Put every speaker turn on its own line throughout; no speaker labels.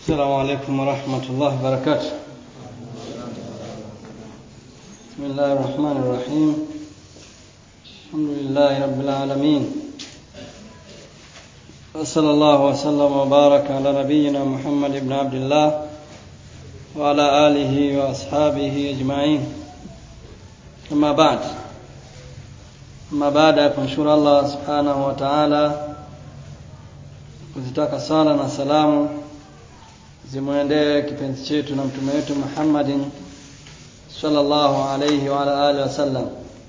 السلام عليكم ورحمة الله وبركاته بسم الله الرحمن الرحيم الحمد لله رب العالمين وصلى الله وسلم وبارك على نبينا محمد بن عبد الله وعلى آله وأصحابه أجمعين أما بعد أما بعد kumshukuru Allah subhanahu wa ta'ala kuzitaka sala na salamu zimwendee kipenzi chetu na mtume wetu Muhammadin sallallahu alayhi wa ala alihi wasallam.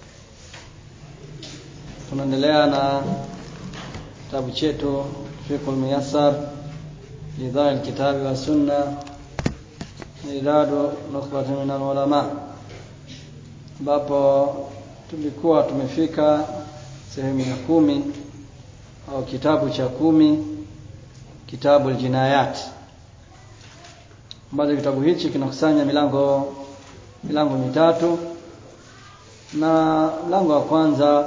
Tunaendelea na kitabu chetu Fiqhul Muyassar lidhaa alkitabi wa sunna idadu nukhbatun min alulama, ambapo tulikuwa tumefika sehemu ya kumi au kitabu cha kumi kitabu aljinayat ambacho kitabu hichi kinakusanya milango milango mitatu na mlango wa kwanza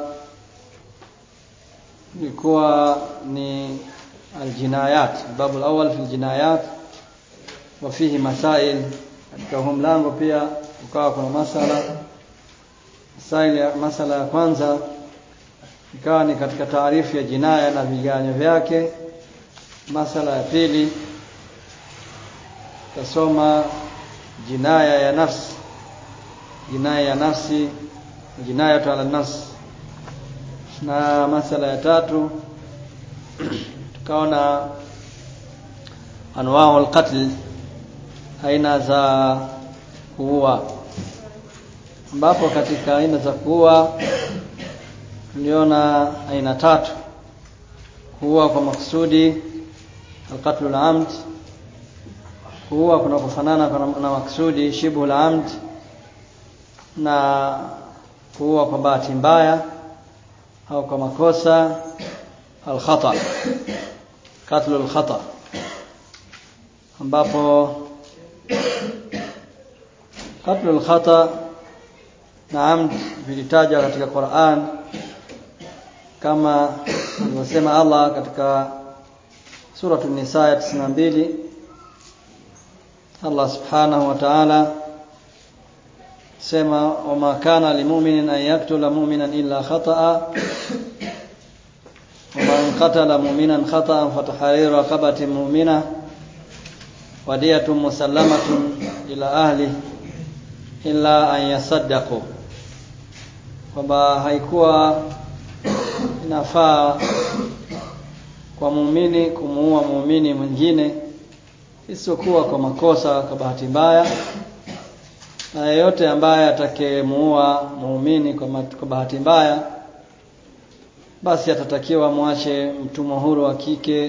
ilikuwa ni aljinayat babu alawal fi aljinayat wa fihi masail katika huu mlango pia ukawa kuna masala masail ya masala ya kwanza ikawa ni katika taarifu ya jinaya na viganyo vyake masala ya pili tasoma jinaya ya nafsi jinaya ya nafsi jinayatu ala nafsi na masala ya tatu tukaona anwau alqatl aina za kuua ambapo katika aina za kuua tuliona aina tatu kuua kwa makusudi alqatlu alamd kuua kuna kufanana na maksudi shibhu amd na kuua kwa bahati mbaya au kwa makosa alkhata katlu alkhata ambapo katlu alkhata na amd vilitajwa katika Qur'an kama alivyosema Allah katika suratul nisa ya 92 Allah subhanahu wa ta'ala sema wama kana limu'minin an yaktula mu'minan illa khata'a ومن قتل مؤمنا خطأ فتحرير رقبة مؤمنة ودية مسلمة إلى أهله إلا أن يصدقوا kwamba haikuwa inafaa kwa muumini kumuua muumini mwingine isiyokuwa kwa makosa kwa bahati mbaya na yeyote ambaye atakayemuua muumini kwa, kwa bahati mbaya basi atatakiwa mwache mtumwa huru wa kike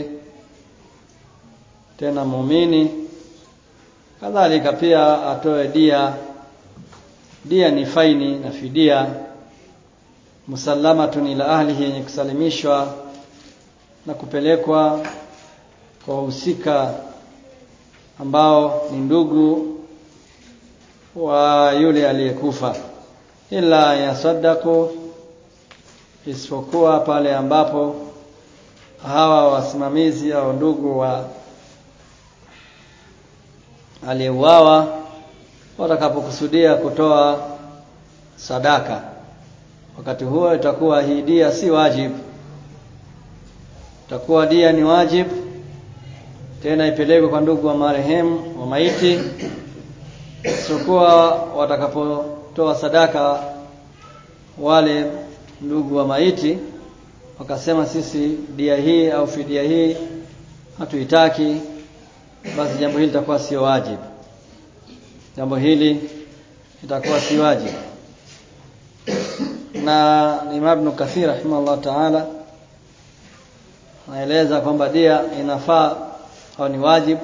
tena muumini kadhalika pia atoe dia dia ni faini na fidia musallamatun ila ahlihi yenye kusalimishwa na kupelekwa kwa wahusika ambao ni ndugu wa yule aliyekufa ila yasaddaku isipokuwa pale ambapo hawa wasimamizi au ndugu wa aliyeuawa watakapokusudia kutoa sadaka wakati huo itakuwa hii dia si wajibu itakuwa dia ni wajibu tena ipelekwe kwa ndugu wa marehemu wa maiti sikuwa watakapotoa sadaka wale ndugu wa maiti wakasema sisi dia hii au fidia hii hatuitaki basi jambo hili litakuwa sio wajibu jambo hili litakuwa si wajibu na Imam Ibn Kathir rahimahullah ta'ala anaeleza kwamba dia inafaa au ni wajibu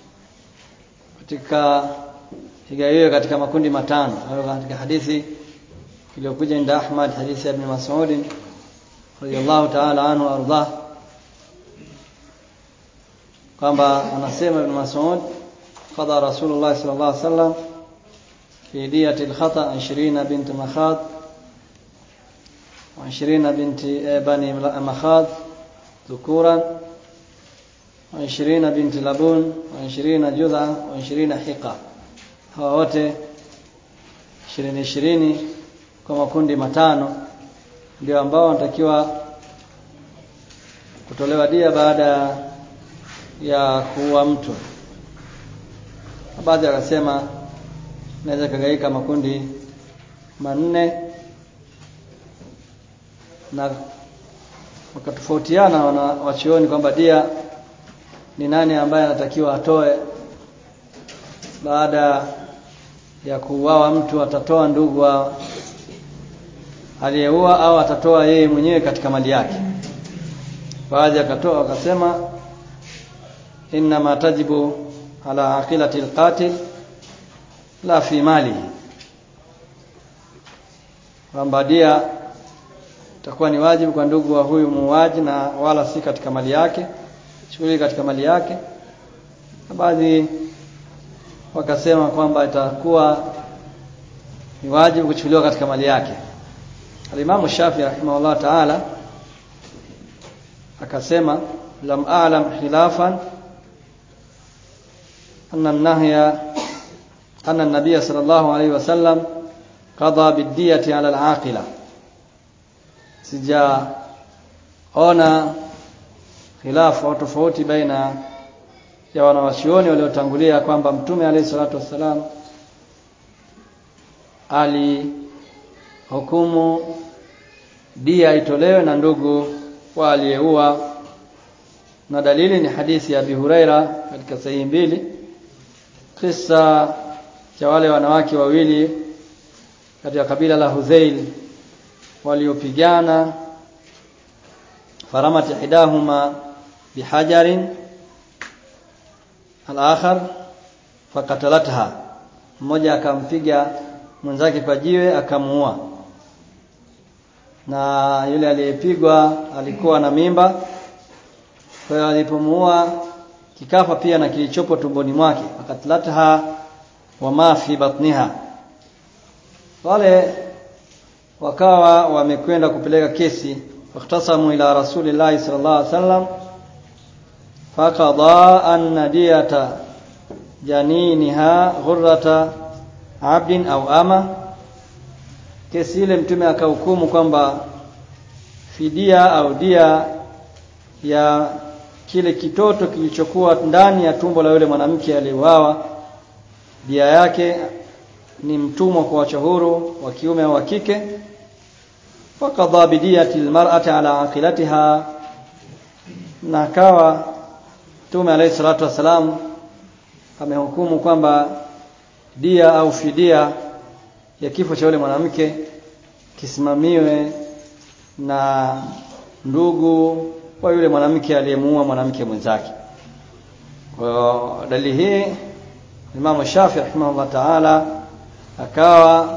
katika higawiwe katika makundi matano hayo katika hadithi iliyokuja inda Ahmad hadithi ya Ibn Mas'ud radiyallahu ta'ala anhu ardah kwamba anasema Ibn Mas'ud qada Rasulullah sallallahu alaihi wasallam fi diyati al-khata 20 bint Makhad و20 بنت بني مخاض ذكورا wa ishirina binti labun wa ishirina judha wa ishirina hiqa hawa wote ishirini ishirini kwa makundi matano ndio ambao wanatakiwa kutolewa dia baada ya kuua mtu baadhi wakasema naweza kagaika makundi manne na wakatofautiana wana wachioni kwamba dia ni nani ambaye anatakiwa atoe baada ya kuuawa mtu atatoa ndugu wa aliyeua au atatoa yeye mwenyewe katika mali yake baadhi akatoa wakasema inma tajibu ala aqilati alqatil la fi malihi kwamba dia itakuwa ni wajibu kwa ndugu wa huyu muuaji na wala si katika mali yake shughuli katika mali yake na baadhi wakasema kwamba itakuwa ni wajibu kuchukuliwa katika mali yake alimamu Shafi rahimahullah ta'ala akasema lam a'lam khilafan anna an-nahya anna an-nabiy sallallahu alayhi wasallam qada bid-diyati 'ala al-'aqila sijaona khilafu au tofauti baina ya wanawachuoni waliotangulia kwamba mtume alayhi salatu wassalam alihukumu dia itolewe na ndugu wa aliyeua na dalili ni hadithi ya Abi Huraira katika sahihi mbili kisa cha wale wanawake wawili katika kabila la Hudhail waliopigana faramat ihdahuma bihajarin al-akhar fakatalatha mmoja akampiga mwenzake kwa jiwe akamuua na yule aliyepigwa alikuwa na mimba kwa hiyo alipomuua kikafa pia na kilichopo tumboni mwake akatlatha wa ma fi batniha wale wakawa wamekwenda kupeleka kesi waktasamu ila rasulillahi sallallahu alaihi wasallam faqada an diyata janiniha ghurrata abdin au ama kesi ile mtume akahukumu kwamba fidia au dia ya kile kitoto kilichokuwa ndani ya tumbo la yule mwanamke aliyeuawa dia yake ni mtumwa kwa wacha huru wa kiume au wa kike faqadha bidiyati almar'ati ala aqilatiha na akawa mtume alayhi salatu wasalam amehukumu kwamba dia au fidia ya kifo cha yule mwanamke kisimamiwe na ndugu wa yule mwanamke aliyemuua mwanamke mwenzake. Kwa dalili hii Imam Shafi rahimahullah ta'ala akawa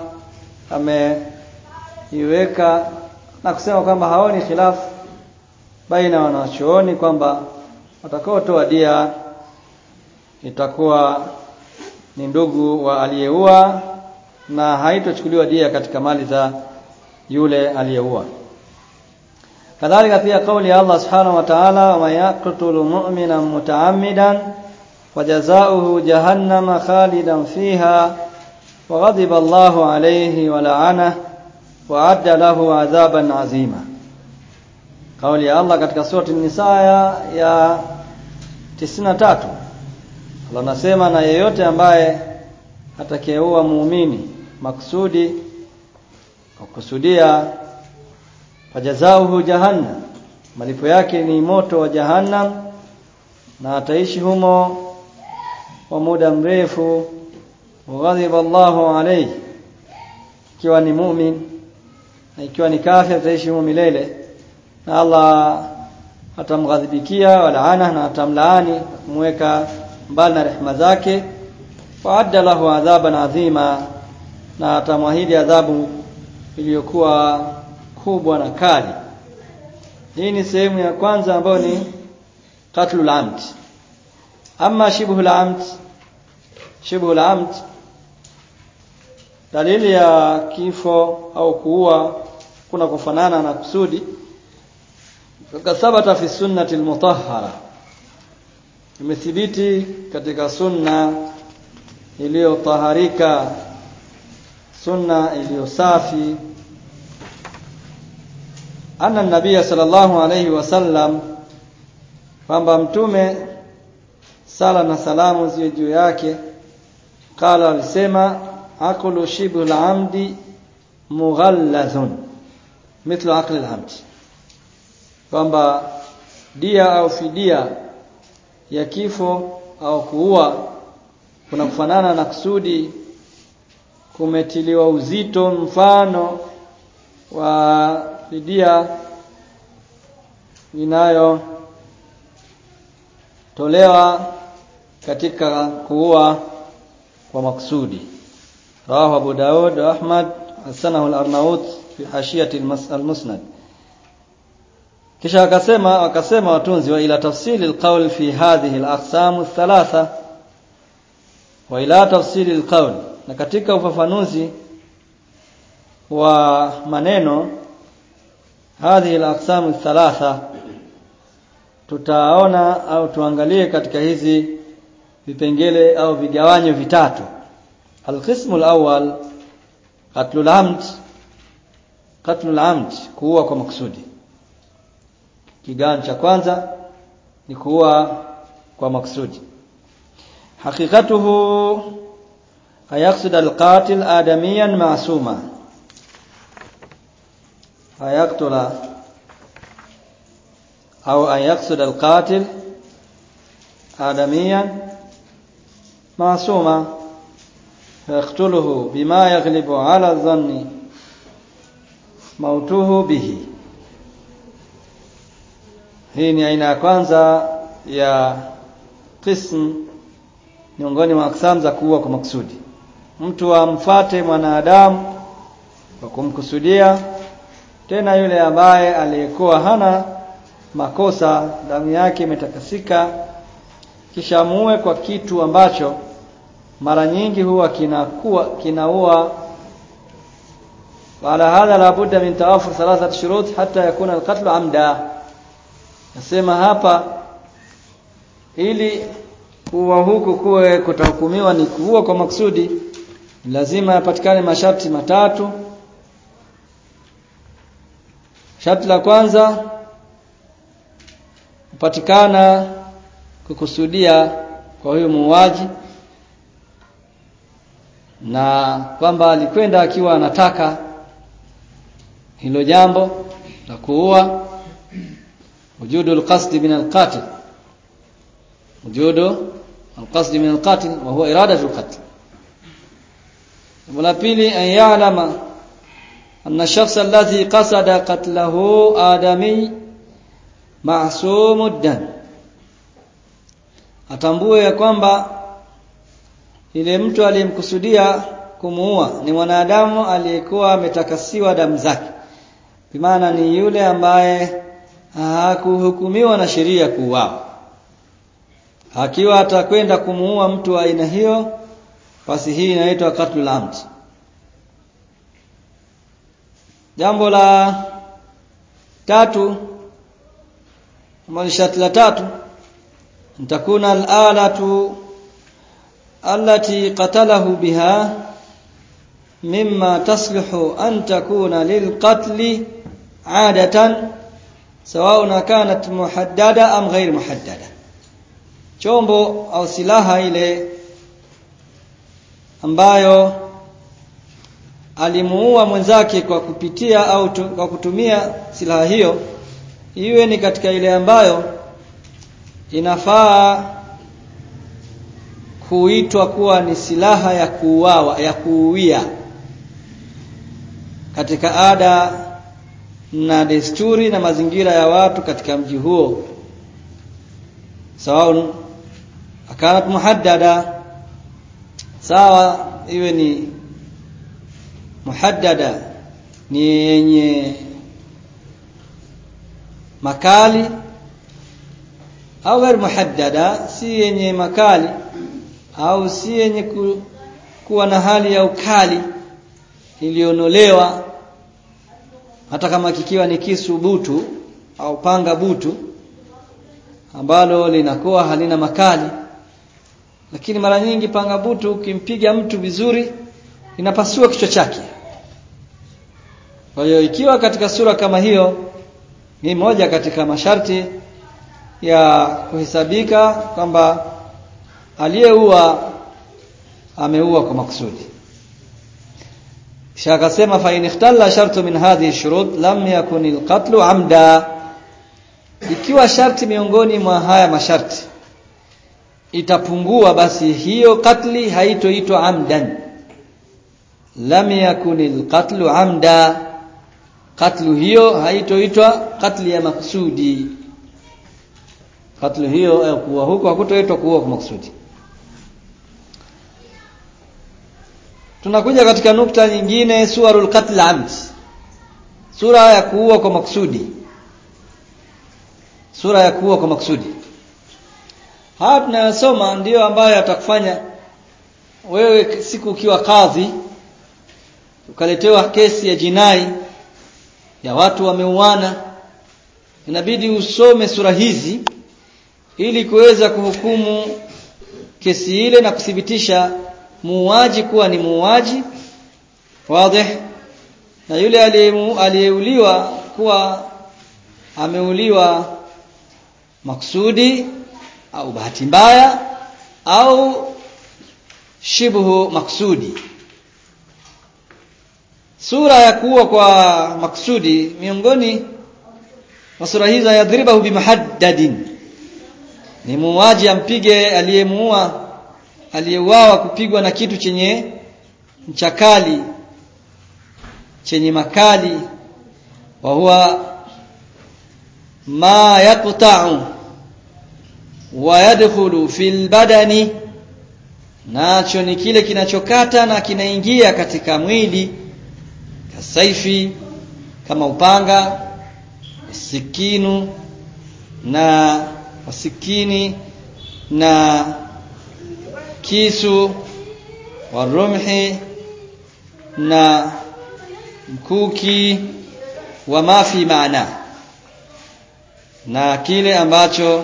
ameiweka na kusema kwamba haoni khilafu baina wanachuoni kwamba watakaotoa dia itakuwa ni ndugu wa aliyeua na haitochukuliwa dia katika mali za yule aliyeua kadhalika pia kauli ya Allah subhanahu wa ta'ala wa yaqtulu mu'mina mutaammidan wajazaohu jahannama khalidan fiha wa ghadiba Allahu alayhi wa la'ana wa adda lahu adhaban azima kauli ya Allah katika surati an-Nisa ya 93 Allah anasema na yeyote ambaye atakayeua muumini maksudi kwa kusudia fajazauhu jahannam malipo yake ni moto wa jahannam na ataishi humo kwa muda mrefu ghadhiba Allahu alayhi ikiwa ni mumin na ikiwa ni kafir ataishi humo milele na Allah atamghadhibikia walaana na atamlaani kumweka mbali na rehema zake waadda lahu adhaban adhima na atamwahidi adhabu iliyokuwa kubwa na kali hii ni sehemu ya kwanza ambayo ni qatlul amd ama shibhul amd shibhul amd dalili ya kifo au kuua kuna kufanana na kusudi fakathabata fi sunnati almutahhara imethibiti katika sunna iliyotaharika sunna iliyo safi anna nabia sallallahu alayhi wasallam kwamba mtume sala na salamu ziwe juu yake qala alisema akulu shibhu al-amdi mughallazun mithlu aqli al-amd kwamba dia au fidia ya kifo au kuua kuna kufanana na kusudi kumetiliwa uzito mfano wa fidia inayotolewa katika kuua kwa maksudi rawahu Abu Daud wa Ahmad hasanahu al-Arnaut fi hashiyati al-Musnad kisha akasema wakasema watunzi wa ila tafsili al-qawl fi hadhihi al-aqsam ath-thalatha wa ila tafsili al-qawl na katika ufafanuzi wa maneno hadhihi al-aqsam ath-thalatha tutaona au tuangalie katika hizi vipengele au vigawanyo vitatu alqismu alawwal qatlul amd qatlul amd kuua kwa makusudi kigawanyo cha kwanza ni kuua kwa makusudi haqiqatuhu ayaqsid alqatil adamiyan ma'suma ayaqtula au ayaqsid alqatil adamiyan معصوما فيقتله بما يغلب على الظن موته به hii ni aina ya kwanza ya qism miongoni mwa aksam za kuua kwa makusudi mtu amfate mwanadamu kwa kumkusudia tena yule ambaye aliyekuwa hana makosa damu yake imetakasika kisha muue kwa kitu ambacho mara nyingi huwa kinakuwa kinaua wala hadha la budda min tawafur thalathat shurut hatta yakuna alqatl amda nasema hapa ili kuua huku kuwe kutahukumiwa ni kuua kwa maksudi lazima yapatikane masharti matatu sharti la kwanza kupatikana kukusudia kwa huyo muuaji na kwamba alikwenda akiwa anataka hilo jambo la kuua wujudu alqasd min alqatil wujudu alqasd min alqatil wa huwa iradatu alqatl la pili an ya'lama anna ash-shakhs alladhi qasada qatlahu adami ma'sumud dan atambue ya kwamba ile mtu aliyemkusudia kumuua ni mwanadamu aliyekuwa ametakasiwa damu zake bimaana ni yule ambaye hakuhukumiwa na sheria kuuawa akiwa atakwenda kumuua mtu wa aina hiyo basi hii inaitwa qatlul amd jambo la tatu ambalo sharti la tatu takuna al-alatu التي قتله بها مما تصلح أن تكون للقتل عادة سواء كانت محددة أم غير محددة chombo au silaha ile ambayo alimuua mwenzake kwa kupitia au tu, kwa kutumia silaha hiyo iwe ni katika ile ambayo inafaa kuitwa kuwa ni silaha ya kuuawa ya kuuia katika ada na desturi na mazingira ya watu katika mji huo sawa akanat muhaddada sawa iwe ni muhaddada ni yenye makali au ghair muhaddada si yenye makali au si yenye ku, kuwa na hali ya ukali ilionolewa hata kama kikiwa ni kisu butu au panga butu ambalo linakuwa halina makali lakini mara nyingi panga butu ukimpiga mtu vizuri inapasua kichwa chake kwa hiyo ikiwa katika sura kama hiyo ni moja katika masharti ya kuhesabika kwamba aliyeua ameua kwa makusudi kisha akasema fa in ikhtalla shartu min hadhihi shurut lam yakun alqatlu amda ikiwa sharti miongoni mwa haya masharti itapungua basi hiyo katli haitoitwa amdan lam yakun alqatlu amda katlu hiyo haitoitwa katli ya makusudi katlu hiyo eh, kuwa huko hakutoitwa kuua kwa makusudi tunakuja katika nukta nyingine suwarul qatl amd sura ya kuua kwa makusudi sura ya kuua kwa makusudi haya tunayosoma ndiyo ambayo yatakufanya wewe siku ukiwa kadhi ukaletewa kesi ya jinai ya watu wameuana inabidi usome sura hizi ili kuweza kuhukumu kesi ile na kuthibitisha muuaji kuwa ni muuaji wazi na yule aliyeuliwa kuwa ameuliwa maksudi au bahati mbaya au shibhu maksudi sura ya kuua kwa maksudi miongoni mwa sura hizo yadhribahu bimuhaddadin ni muuaji ampige aliyemuua aliyeuawa kupigwa na kitu chenye mchakali chenye makali wa huwa ma yaqta'u wa yadkhulu fil badani nacho ni kile kinachokata na kinaingia katika mwili kasaifi kama upanga sikinu na wasikini na kisu warumhi na mkuki wa mafi maana na kile ambacho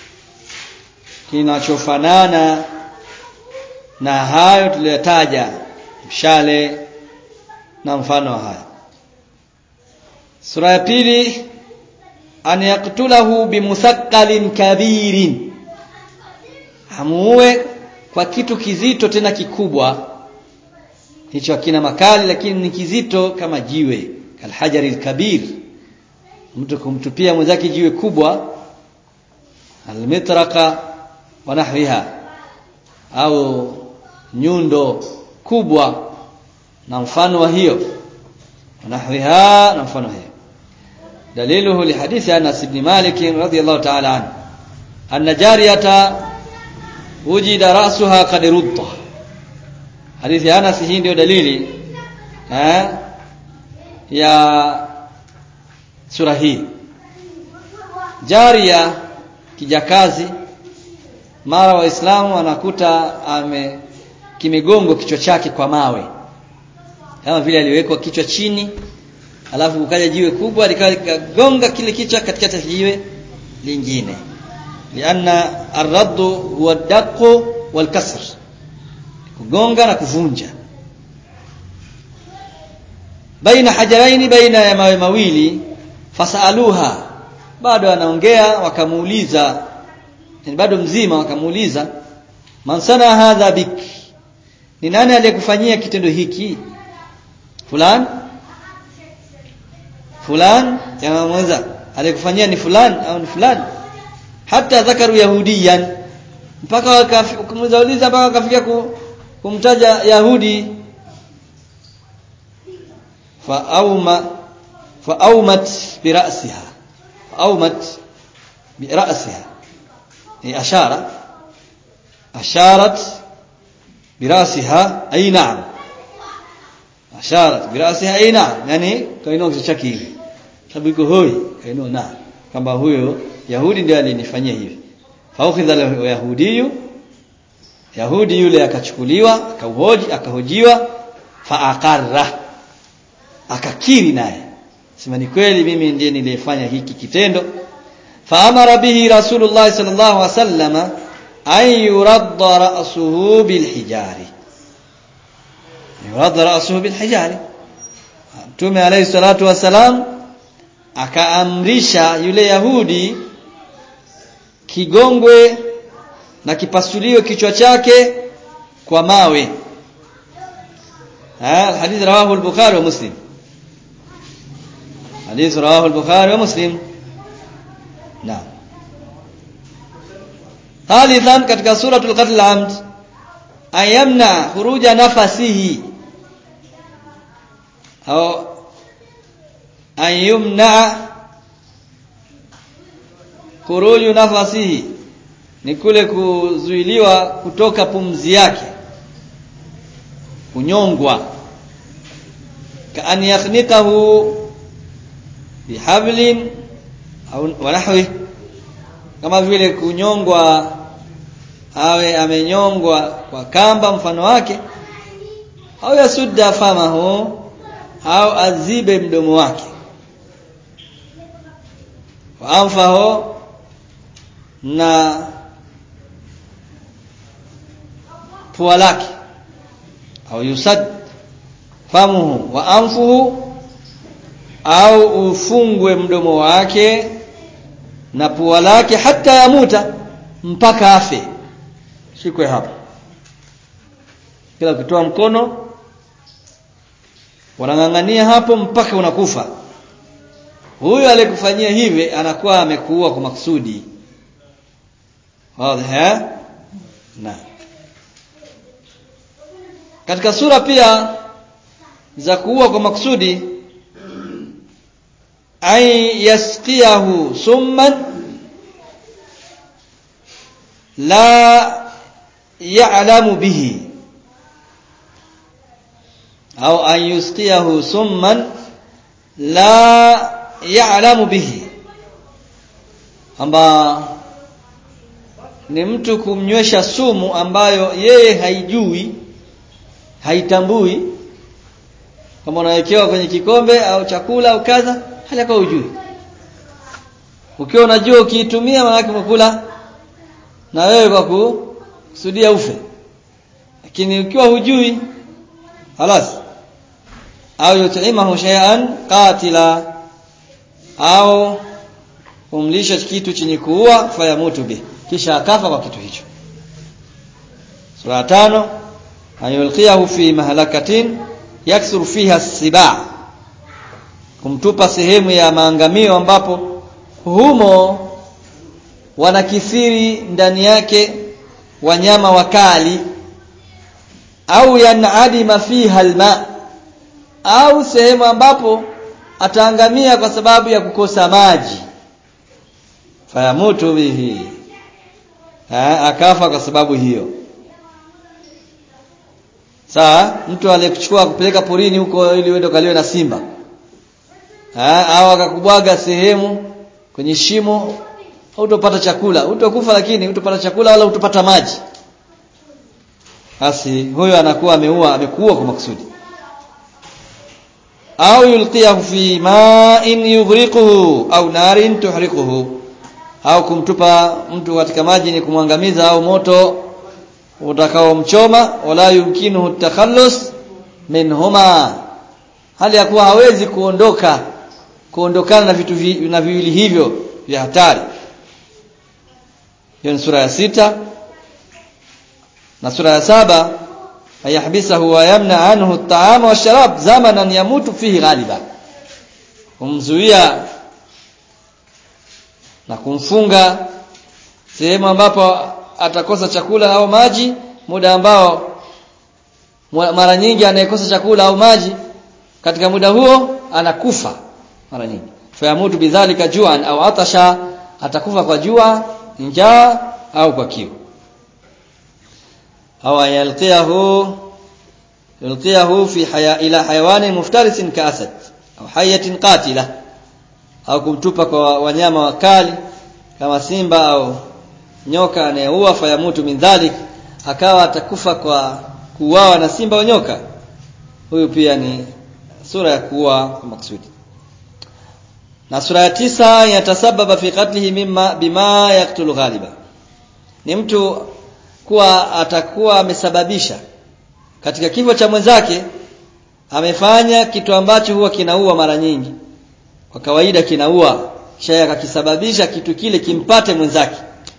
kinachofanana na hayo tuliyotaja mshale na mfano haya sura ya pili an yaktulahu bimuthaqalin kabirin amuue kwa kitu kizito tena kikubwa hicho hakina makali lakini ni kizito kama jiwe kalhajari kabir mtu kumtupia mwenzake jiwe kubwa almitraka wa nahwiha au nyundo kubwa na mfano wa hiyo nahwiha na mfano hiyo daliluhu lihadithi Anas ibn Malik radhiyallahu ta'ala anhu anna jariyata wujida ra'suha qad rudda hadithi Anas hii ndio dalili eh ya sura hii jaria kijakazi mara waislamu wanakuta ame kimegongo kichwa chake kwa mawe kama vile aliwekwa kichwa chini alafu ukaja jiwe kubwa likawa likagonga kile kichwa katikati ya jiwe lingine lianna arraddu huwa daqu wal kasr kugonga na kuvunja baina hajaraini baina ya mawe mawili fasaluha bado anaongea wakamuuliza yani bado mzima wakamuuliza man sana hadha bik ni nani aliyekufanyia kitendo hiki fulan fulan jamaa mwenza aliyekufanyia ni fulan au ni fulan hata dhakaru yahudiyan mpaka wakamuuliza mpaka wakafikia kumtaja yahudi fa auma fa aumat bi ra'siha fa aumat bi ra'siha ni ashara asharat bi ra'siha ay na'am asharat bi ra'siha ay na'am yani kainua kichwa chake hivi sababu iko hoi kainua na kwamba huyo yahudi ndiye alinifanyia hivi fa ukhidha yahudiyu yahudi yule akachukuliwa akauhoji akahojiwa fa aqarra akakiri naye sema ni kweli mimi ndiye niliyefanya hiki kitendo faamara bihi rasulullah sallallahu alaihi wasallam an yuradda ra'suhu bilhijari yuradda ra'suhu bilhijari Mtume alayhi salatu wasalam akaamrisha yule Yahudi kigongwe na kipasuliwe kichwa chake kwa mawe hadith rawahu al-Bukhari wa Muslim hadith rawahu al-Bukhari wa Muslim naam thalithan katika suratul qatl amd ayamna khuruja nafasihi au ayumna khuruju nafasihi ni kule kuzuiliwa kutoka pumzi yake kunyongwa kaan yakhnikahu bihablin au wanahwi kama vile kunyongwa awe amenyongwa kwa kamba mfano wake au yasudda famahu au azibe mdomo wake wa anfahu na pua lake au yusad famuhu wa anfuhu au ufungwe mdomo wake na pua lake hata yamuta mpaka afe shikwe hapo kila ukitoa mkono wanang'ang'ania hapo mpaka unakufa huyo aliyekufanyia hivi anakuwa amekuua kwa makusudi wazi na katika sura pia za kuua kwa makusudi ay yasqiyahu summan la ya'lamu bihi au an yusqiyahu summan la ya'lamu bihi kwamba ni mtu kumnywesha sumu ambayo yeye haijui haitambui kama unawekewa kwenye kikombe au chakula au kadha hali kwa ujui ukiwa unajua ukiitumia maana yake umekula na wewe kwa kusudia ufe lakini ukiwa hujui halas au yut'imahu shay'an qatila au kumlisha kitu chenye kuua fayamutu bi kisha akafa kwa kitu hicho sura tano ayulqiyahu fi mahalakatin yaksuru fiha siba kumtupa sehemu ya maangamio ambapo humo wanakithiri ndani yake wanyama wakali au yanadima fiha alma au sehemu ambapo ataangamia kwa sababu ya kukosa maji fayamutu bihi ha, akafa kwa sababu hiyo saa mtu aliyekuchukua kupeleka porini huko ili uende kaliwe na simba ha, au akakubwaga sehemu kwenye shimo hutopata chakula hutokufa lakini hutopata chakula wala hutopata maji basi huyo anakuwa ameua amekuua kwa makusudi au yulqiyahu fi ma'in yughriquhu au narin tuhriquhu au kumtupa mtu katika maji ni kumwangamiza au moto utakaomchoma wala yumkinuhu takhallus minhuma hali ya kuwa hawezi kuondoka kuondokana na vitu vi, na viwili hivyo vya hatari hiyo ni sura ya sita na sura ya saba ayahbisahu wa yamna anhu at-ta'ama wash-sharab zamanan yamutu fihi ghaliba kumzuia na kumfunga sehemu ambapo atakosa chakula au maji muda ambao mara nyingi anayekosa chakula au maji katika muda huo anakufa mara nyingi fayamutu bidhalika juan au atasha atakufa kwa jua njaa au kwa kiu au yalqiyahu yulqiyahu fi haya ila hayawanin muftarisin kaasad au hayatin qatila au kumtupa kwa wanyama wakali kama simba au nyoka anayeua fayamutu min dhalik akawa atakufa kwa kuuawa na simba au nyoka huyu pia ni sura ya kuua kwa maksudi na sura ya tisa yatasababa fi qatlihi mimma bima yaktulu ghaliba ni mtu kuwa atakuwa amesababisha katika kifo cha mwenzake amefanya kitu ambacho huwa kinaua mara nyingi kwa kawaida kinaua kisha akakisababisha kitu kile kimpate mwenzake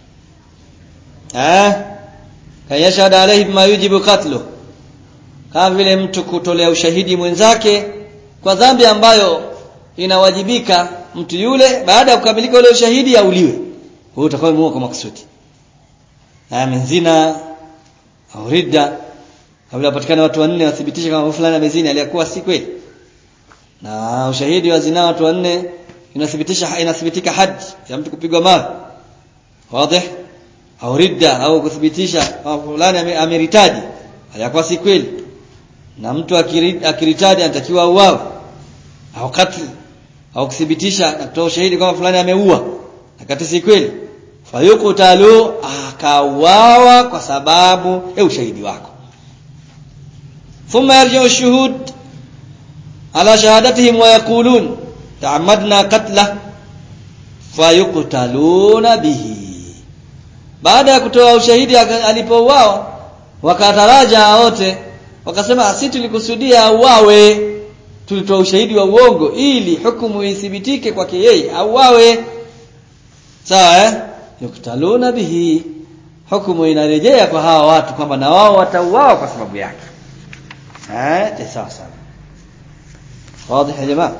eh kayashhadu alayhi bima yujibu qatlu kama vile mtu kutolea ushahidi mwenzake kwa dhambi ambayo inawajibika mtu yule baada ya kukamilika ule ushahidi auliwe huyo utakuwa muua kwa makusudi amezina au ridda kabla wapatikane watu wanne wathibitishe kama fulani amezini aliyakuwa si kweli na ushahidi wa zina watu wanne inathibitisha inathibitika haji ya mtu kupigwa mawe wazi au ridda au kuthibitisha kama fulani ameritaji aliyakuwa si kweli na mtu akiritadi anatakiwa auawe au katli au kuthibitisha na kutoa ushahidi kama fulani ameua akati si kweli fayuqtalu akauawa kwa sababu ya ushahidi wako thumma yarji'u shuhud ala shahadatihim wa yaqulun ta'ammadna qatla fayuqtaluna bihi baada ya kutoa ushahidi alipouawa wakataraja wote wakasema si tulikusudia auawe tulitoa ushahidi wa uongo ili hukumu ithibitike kwake yeye auawe sawa eh yuktaluna bihi hukumu inarejea kwa hawa watu kwamba na wao watauawa kwa sababu yake eh sawa sawa wazi ya jamaa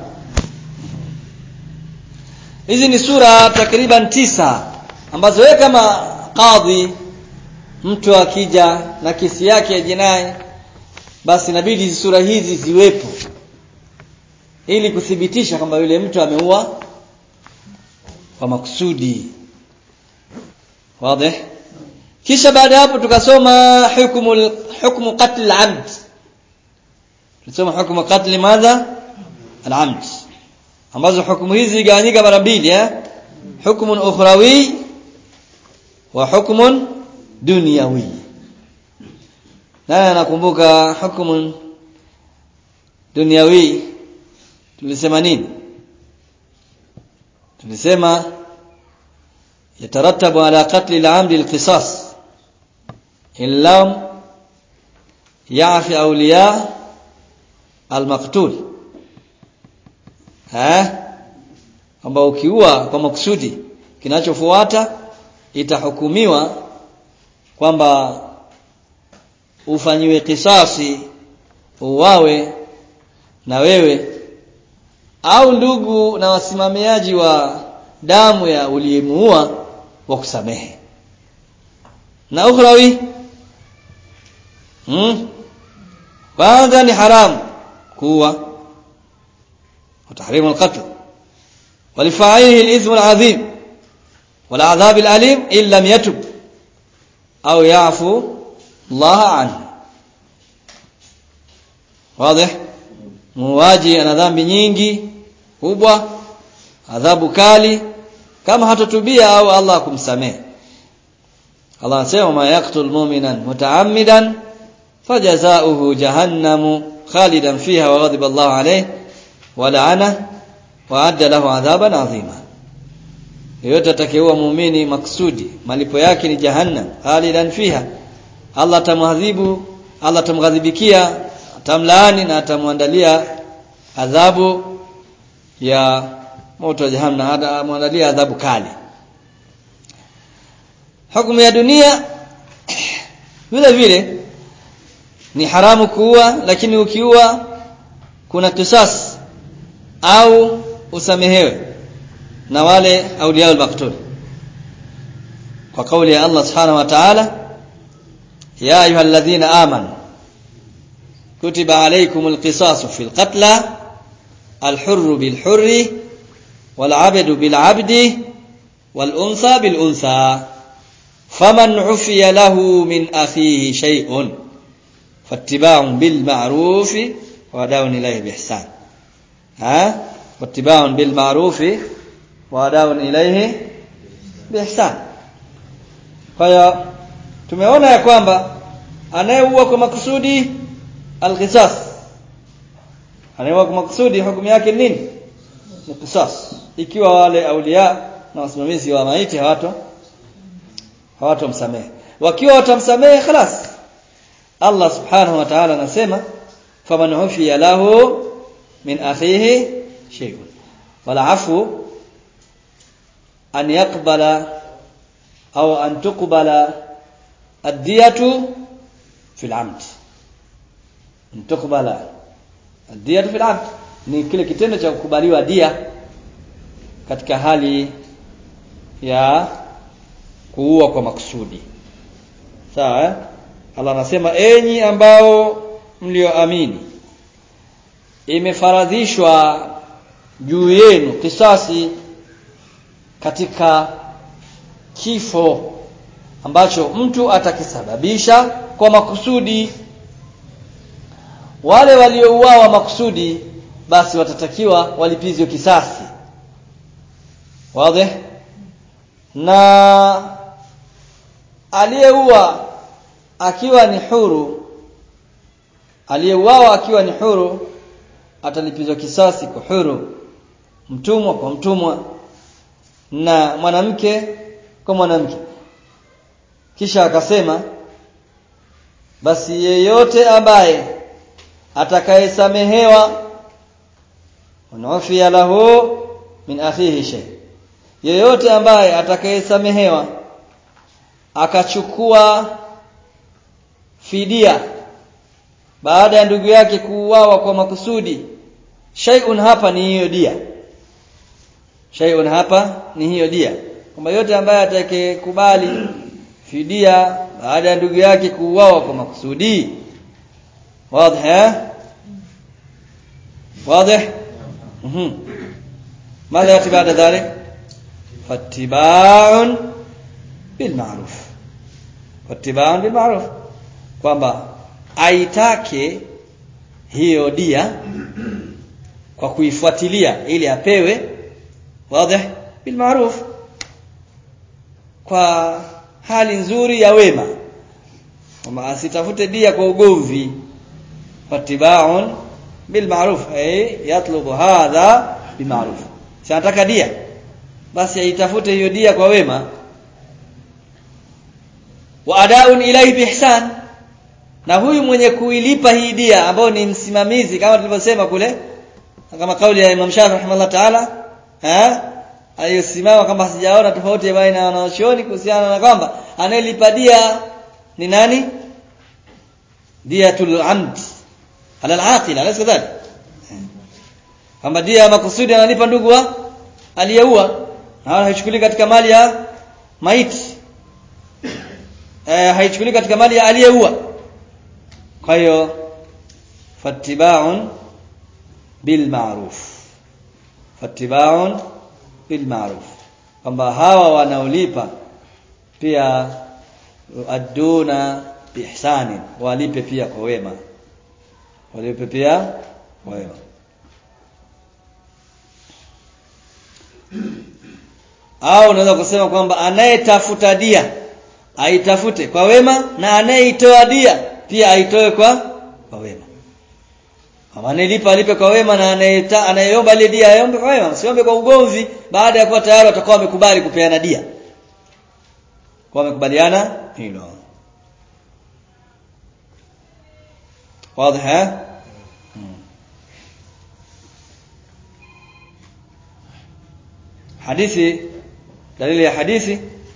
hizi ni sura takriban tisa ambazo wewe kama kadhi mtu akija na kesi yake ya jinai basi inabidi sura hizi ziwepo ili kuthibitisha kwamba yule mtu ameua kwa makusudi wazi kisha baada hapo tukasoma hukumu hukumu qatl al-amd tulisoma hukumu qatl madha al-amd ambazo hukumu hizi zigawanyika mara mbili eh hukumun ukhrawi wa hukumun dunyawi nani anakumbuka hukumun dunyawi tulisema nini tulisema يترتب على قتل العمد القصاص إن لم يعف أولياء المقتول ها ambao ukiua kwa makusudi kinachofuata itahukumiwa kwamba ufanyiwe kisasi uwawe na wewe au ndugu na wasimamiaji wa damu ya uliyemuua wa kusamehe na ukhrawi hmm? kwanza ni haramu kuwa وتحريم القتل ولفاعله الإثم العظيم والعذاب الأليم إن لم يتب أو يعفو الله عنه واضح muuaji ana dhambi nyingi kubwa adhabu kali kama hatotubia au Allah kumsamehe Allah anasema ma yaqtul mu'minan mutaammidan fajazaohu jahannamu khalidan fiha wa ghadiba Allah alayhi wa la'ana wa adda lahu adhaban adhima yote atakayeua muumini maksudi malipo yake ni jahannam khalidan fiha Allah atamwadhibu Allah atamghadhibikia atamlaani na atamwandalia adhabu ya moto wa jahannam atamwandalia adhabu kali hukumu ya dunia vile vile ni haramu kuua lakini ukiua kuna kisas au usamehewe na wale auliya al-maqtul kwa kauli ya Allah subhanahu wa ta'ala ya ayyuhalladhina amanu kutiba alaykumul qisasu fil qatla al-hurru bil hurri wal 'abdu bil 'abdi wal untha bil untha faman 'ufiya lahu min akhihi shay'un fattiba'un bil ma'ruf wa da'un ilayhi bi ihsan ha wattiba'un bil ma'ruf wa da'un ilayhi bi ihsan kwa hiyo tumeona ya kwamba anayeua kwa makusudi al-qisas anayeua kwa makusudi hukumu yake nini ni qisas ikiwa wale aulia na wasimamizi wa maiti hawato hawatomsamehe wakiwa watamsamehe khalas Allah subhanahu wa ta'ala anasema faman ufiya lahu min akhihi shay'un wala afu an yaqbala au an tuqbala ad-diyatu fil 'amd an tuqbala ad-diyatu fil 'amd ni kile kitendo cha kukubaliwa dia katika hali ya kuua kwa makusudi sawa eh? Allah anasema enyi ambao mlioamini imefaradhishwa juu yenu kisasi katika kifo ambacho mtu atakisababisha kwa makusudi wale waliouawa makusudi basi watatakiwa walipizwe kisasi wazi na aliyeua akiwa ni huru aliyeuawa akiwa ni huru atalipizwa kisasi kwa huru mtumwa kwa mtumwa na mwanamke kwa mwanamke kisha akasema basi yeyote ambaye atakayesamehewa unaofia lahu min akhihi shay yeyote ambaye atakayesamehewa akachukua fidia baada ya ndugu yake kuuawa kwa makusudi shay'un hapa ni hiyo dia shay'un hapa ni hiyo dia kwamba yote ambaye atakayekubali fidia baada ya ndugu yake kuuawa kwa makusudi wazi eh wazi mhm ماذا ياتي بعد ذلك فاتباع بالمعروف فاتباع بالمعروف kwamba aitake hiyo dia kwa kuifuatilia ili apewe wazi bil maruf kwa hali nzuri ya wema kwamba asitafute dia kwa ugomvi fatibaun bil maruf ay yatlubu hadha bil maruf si anataka dia basi aitafute hiyo dia kwa wema wa adaun ilayhi bihsan na huyu mwenye kuilipa hii dia ambao ni msimamizi kama tulivyosema kule kama kauli ya Imam Shafi rahimahullah ta'ala eh aliyosimama kama sijaona tofauti baina ya wanachuoni kuhusiana na kwamba anayelipa dia ni nani diyatul amd ala al-aqil alaysa kadhalik kwamba dia makusudi analipa ndugu wa aliyeua na wala haichukuli katika mali ya maiti eh haichukuli katika mali ya aliyeua kwa hiyo fattiba'un bil ma'ruf fattiba'un bil ma'ruf kwamba hawa wanaolipa pia aduna biihsani walipe pia kwa wema walipe pia kwa wema au unaweza kusema kwamba anayetafuta dia aitafute kwa wema na anayeitoa dia pia aitoe kwa kwa wema kama anayelipa alipe kwa wema na anayeta anayeomba ile dia aombe kwa wema usiombe kwa ugomvi baada ya kuwa tayari watakuwa wamekubali kupeana dia kwa wamekubaliana hilo wazi eh hadithi dalili ya hadithi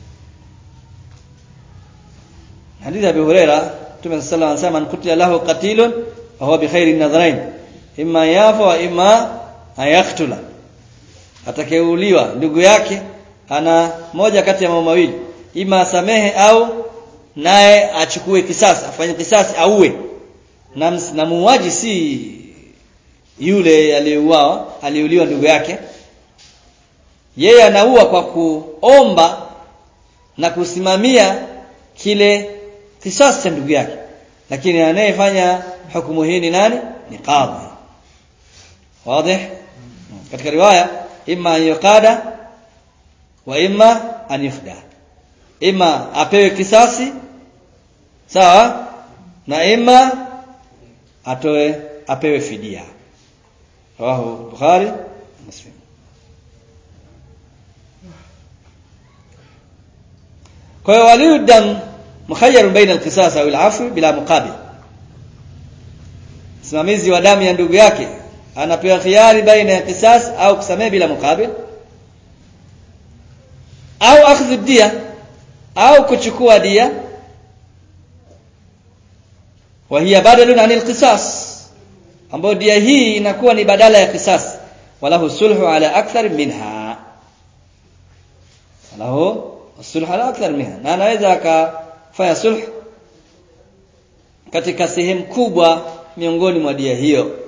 hadithi Abi Huraira Mtume sallallahu alayhi wasallam anqutila lahu qatilun fa huwa bi khairi nadharain imma yafa wa imma ayaktula atakayeuliwa ndugu yake ana moja kati ya mambo mawili ima asamehe au naye achukue kisasi afanye kisasi auwe na, na muuaji si yule aliyeuawa aliyeuliwa ndugu yake yeye anaua kwa kuomba na kusimamia kile kisasi cha ndugu yake lakini anayefanya hukumu hii ni nani ni qadhi wazi katika riwaya imma an yuqada wa imma an yufda imma apewe kisasi sawa na imma atoe apewe fidia rawahu bukhari muslim kwa hiyo waliyu dam mukhayyarun baina al-qisas au al-afwi bila muqabil msimamizi wa damu ya ndugu yake anapewa khiari baina ya qisas au kusamehe bila muqabil au akhdhu dia au kuchukua dia wa hiya badalun anil qisas ambayo dia hii inakuwa ni badala ya qisas walahu sulhu ala akthar minha walahu sulhu ala akthar minha na anaweza akafanya sulh katika sehemu kubwa miongoni mwa dia hiyo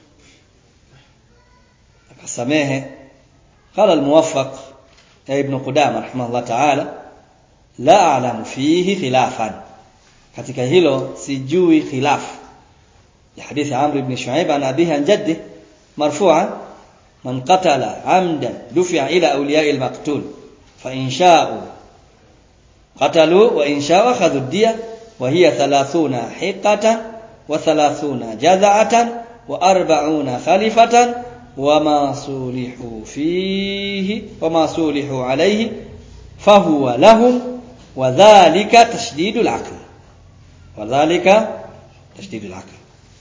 akasamehe qala al-muwaffaq ya ibn qudama rahimahullah ta'ala la a'lamu fihi khilafan katika hilo sijui khilaf ya hadithi amr ibn shuaib an abihi an jaddi marfu'an man qatala amdan dufi'a ila awliya'i al-maqtul fa in sha'u qatalu wa in sha'u akhadhu ad-diya wa hiya 30 hiqatan wa 30 jaza'atan wa 40 khalifatan وما صلحوا فيه وما صلحوا عليه فهو لهم وذلك تشديد العقل وذلك تشديد العقل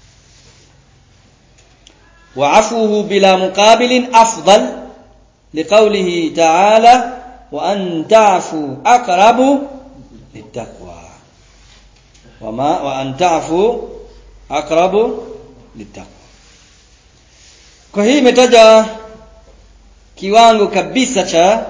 وعفوه بلا مقابل أفضل لقوله تعالى وأن تعفوا أقرب للتقوى وما وأن تعفوا أقرب للتقوى kwa hii imetaja kiwango kabisa cha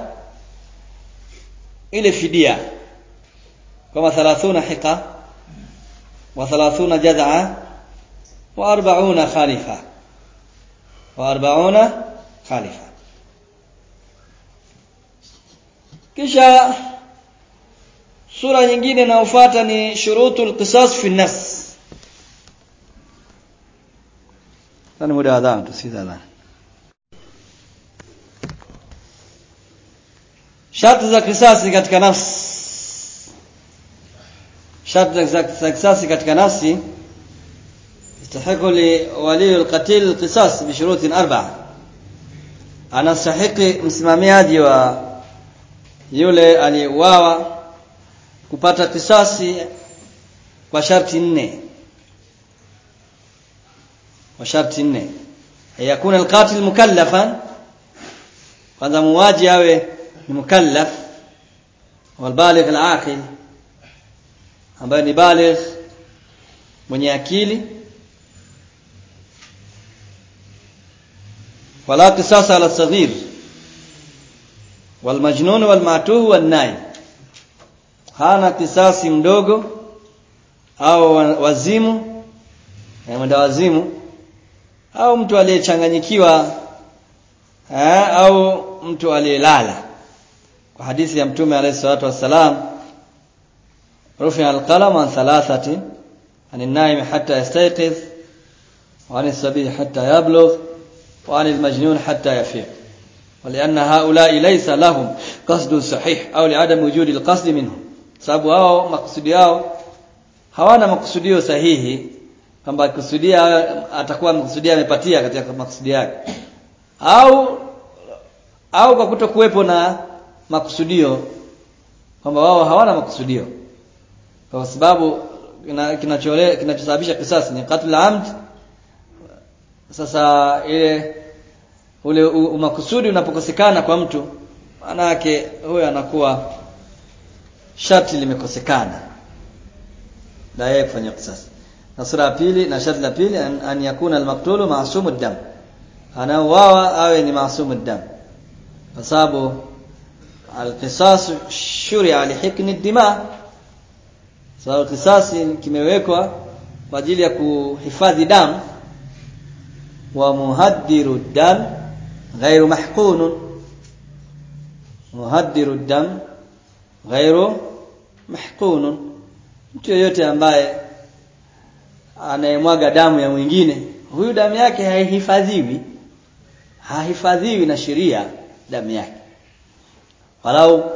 ile fidia kama 30 hiqa wa 30 jaz'a wa 40 khalifa wa 40 khalifa kisha sura nyingine inayofuata ni shurutul qisas fi nafs Sasa muda wa adhan tusikize adhan. Sharti za kisasi katika nafsi. Sharti za kisasi katika nafsi يستحق لولي القتيل القصاص بشروط أربعة anastahiki msimamiaji wa yule aliyeuawa kupata kisasi kwa sharti nne وشرط nne yakuna alqatil mukallafan kwanza muwaji awe ni mukallaf walbaligh alaqil ambaye ni baligh mwenye akili wala qisas ala saghir walmajnun walmatuh wannai hana kisasi mdogo au wazimu mwenda wazimu au mtu aliyechanganyikiwa au mtu aliyelala kwa hadithi ya mtume alayhi salatu wassalam rufi alqalam an thalathati an an-naim hatta yastayqiz wa an as-sabi hatta yablugh wa an al-majnun hatta yafiq ولأن هؤلاء ليس لهم قصد صحيح أو لعدم وجود القصد منهم sababu hao makusudi yao hawana makusudio sahihi kwamba akikusudia atakuwa amekusudia amepatia katika makusudi yake au au kwa kutokuwepo na makusudio kwamba wao hawana makusudio kwa sababu kinachole kinachosababisha kisasi ni qatl amd sasa ile ule umakusudi unapokosekana kwa mtu maana yake huyo anakuwa sharti limekosekana na yeye kufanya kisasi na sura ya pili na sharti la pili an, an yakuna almaktulu maasumu dam anauawa awe ni maasumu dam kwa sababu alqisas shuria lihikni dima sababu kisasi kimewekwa kwa ajili ya kuhifadhi damu wa muhaddiru dam ghairu mahqun muhaddiru dam ghairu mahqun mtu yeyote ambaye anayemwaga damu ya mwingine huyu damu yake haihifadhiwi hahifadhiwi na sheria damu yake walau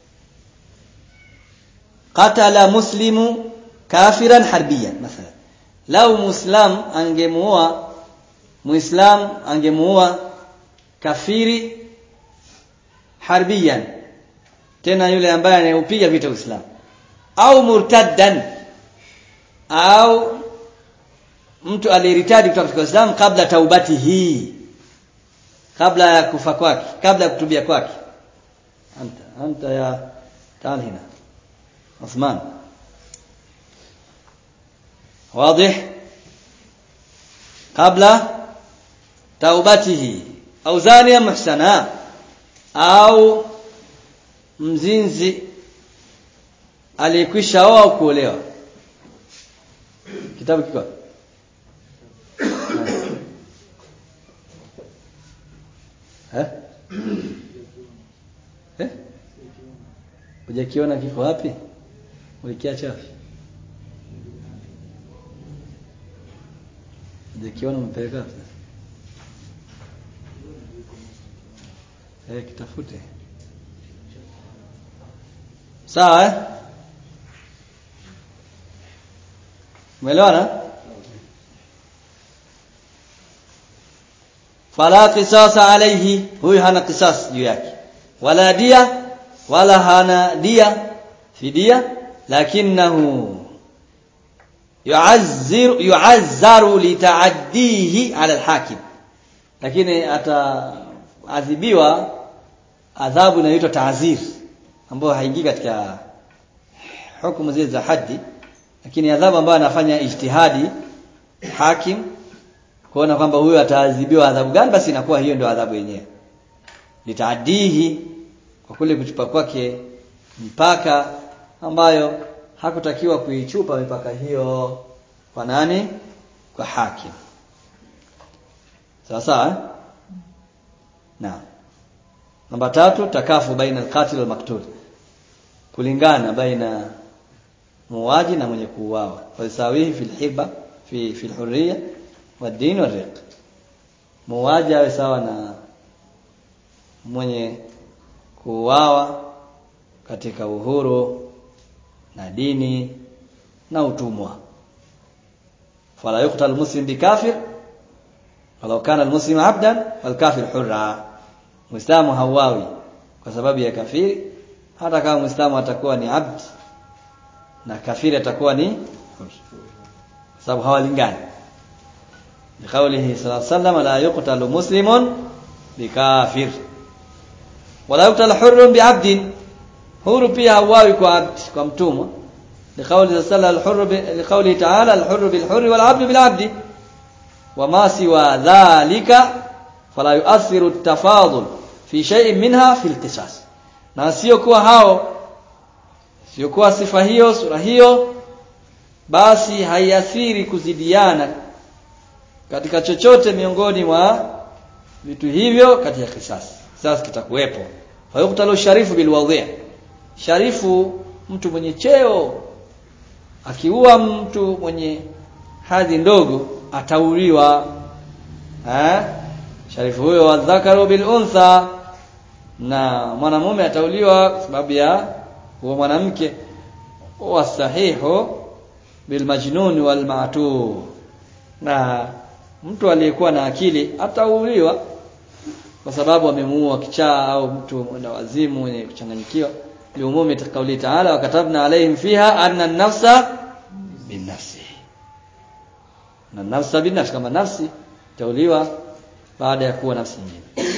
qatala muslimu kafiran harbiyan mathalan lau muislam angemuua muislam angemuua kafiri harbiyan tena yule ambaye anayeupiga vita Uislamu au murtaddan au mtu aliyeritadi kutoka katika Uislamu kabla taubati hii kabla ya kufa kwake kabla ya kutubia kwake anta anta ya تعال هنا عثمان واضح قبل توبته au zania muhsana au mzinzi aliyekwisha oa au kuolewa kitabu kiko eh eh hujakiona kiko wapi ulikiacha wapi hujakiona umepeleka wapi eh kitafute sawa eh umeelewana fala qisasa alayhi huyu hana qisas juu yake wala dia wala hana dia fidia lakinahu yu'azzir yu'azzaru litaaddihi ala alhakim lakini ataadhibiwa adhabu inayoitwa ta'zir ambayo haingii katika hukumu zile za haddi lakini adhabu ambayo anafanya ijtihadi hakim kuona kwamba huyo ataadhibiwa adhabu gani basi inakuwa hiyo ndio adhabu yenyewe litaadihi kwa kule kuchupa kwake mpaka ambayo hakutakiwa kuichupa mipaka hiyo kwa nani kwa hakim sawa sawa eh? naam namba tatu takafu baina alqatil walmaktul kulingana baina muuaji na mwenye kuuawa walisawihi fil hiba fi fil hurriya wadini wariq muuaji awe sawa na mwenye kuuawa katika uhuru na dini na utumwa fala yuqtal muslim bikafir walau kana almuslim abdan walkafir hurra muislamu hauawi kwa sababu ya kafiri hata kama muislamu atakuwa ni abd na kafiri atakuwa ni hur sababu hawalingani لقوله صلى الله عليه وسلم لا يقتل مسلم بكافر ولا يقتل حر بعبد huru pia hauawi kwa abd kwa mtumwa لقوله صلى الله عليه وسلم لقوله تعالى الحر بالحر والعبد بالعبد وما سوى ذلك فلا يؤثر التفاضل في شيء منها في القصاص na sio kuwa hao sio kuwa sifa hiyo sura hiyo basi haiathiri kuzidiana katika chochote miongoni mwa vitu hivyo katika kisasi sasa kitakuwepo fayuktalu sharifu bilwadhi sharifu mtu mwenye cheo akiua mtu mwenye hadhi ndogo atauliwa eh sharifu huyo wadhakaru bil untha na mwanamume atauliwa kwa sababu ya huo mwanamke wasahihu bil majnun wal ma'tu na mtu aliyekuwa na akili atauliwa kwa sababu amemuua kichaa au mtu mwenda wazimu mwenye kuchanganyikiwa liumumi kauli taala wakatabna alaihim fiha anna an-nafsa bin-nafsi na nafsa bin-nafsi kama nafsi tauliwa baada ya kuwa nafsi nyingine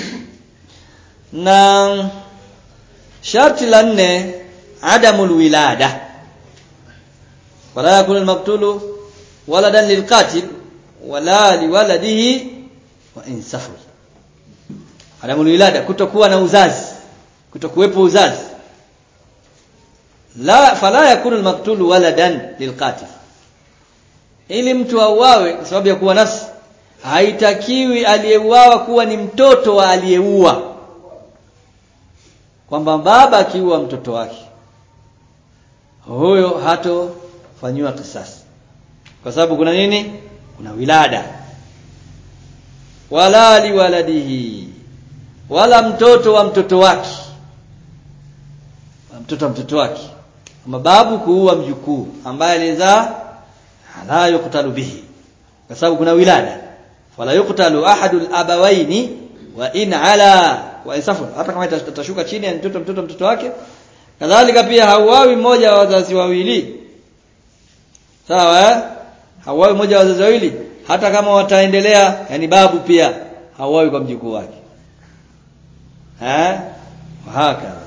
na sharti la nne adamul wilada wala yakun al-maqtulu waladan lilqatil wala liwaladihi wa insaful adamul wilada kutokuwa na uzazi kutokuwepo uzazi la fala yakunu almaqtul waladan lilqatil ili mtu auawe kwa sababu ya kuwa nafsi haitakiwi aliyeuawa kuwa ni mtoto wa aliyeua kwamba baba akiua mtoto wake huyo hatofanywa kisasi kwa sababu kuna nini kuna wilada wala liwaladihi wala mtoto wa mtoto wake mtoto wa mtoto wake mababu kuua mjukuu ambaye alizaa la yuqtalu bihi kwa sababu kuna wilada wala yuqtalu ahadul abawaini wa in ala wa insafu hata kama itashuka chini ya mtoto mtoto mtoto wake kadhalika pia hauawi mmoja wa wazazi wawili sawa eh hauawi mmoja wa wazazi wawili hata kama wataendelea yani babu pia hauawi kwa mjukuu wake eh hakadha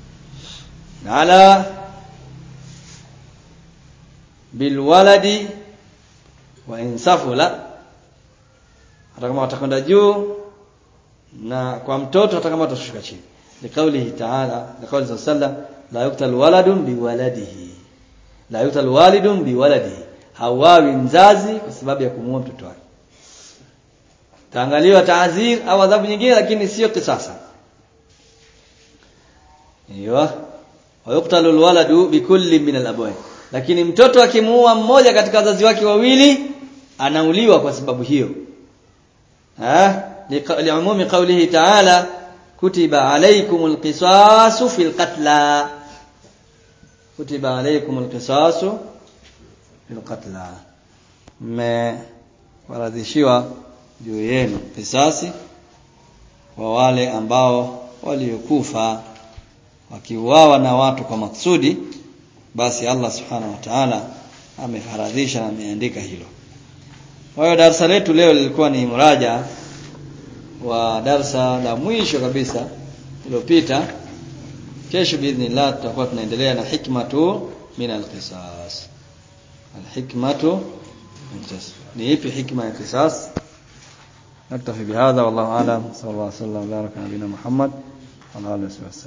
ala bilwaladi wa insafula hata kama watakwenda juu na kwa mtoto hata kama watashuka chini liqaulihi ta'ala liqauli sallallahu la yuqtal waladun biwaladihi la yuqtal walidun biwaladihi hawawi mzazi kwa sababu ya kumuua mtoto wake taangaliwa taazir au adhabu nyingine lakini sio kisasa hiyo wayuktalu alwaladu bikulli min alabawain lakini mtoto akimuua mmoja katika wazazi wake wawili anauliwa kwa sababu hiyo ha liumumi qawlihi ta'ala kutiba alaykumul qisasu fil qatla kutiba alaykumul qisasu fil qatla mmewaradhishiwa juu yenu kisasi kwa wale ambao waliokufa wakiuawa na watu kwa maksudi basi Allah subhanahu wa ta'ala amefaradhisha na ameandika hilo kwa hiyo darasa letu leo lilikuwa ni muraja wa darasa la mwisho kabisa iliyopita kesho biidhnillah tutakuwa tunaendelea na hikmatu min alqisas alhikmatu ni ipi hikma ya qisas نكتفي بهذا والله اعلم صلى الله عليه وسلم وبارك على نبينا محمد وعلى اله وصحبه